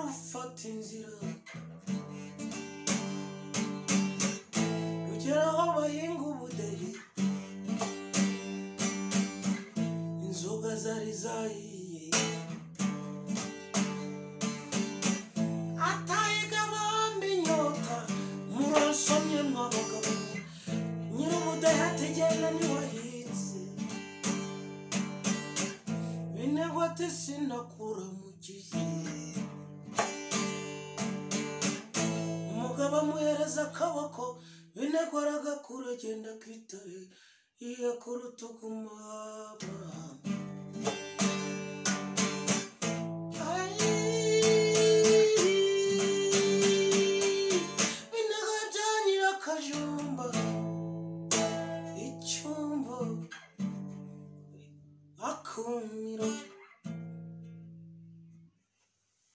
watinze ira rugera aho bahinga ubudeyi inzoga zari zahiye atayiga abandi inyota murasomye mwabagabo nyir'ubudeyi ategenda ntiwahinze binegwa ati sinakura mu gihe umugabo amuhereza akaboko binego aragakura agenda akitaye iya ku rutugu mwaba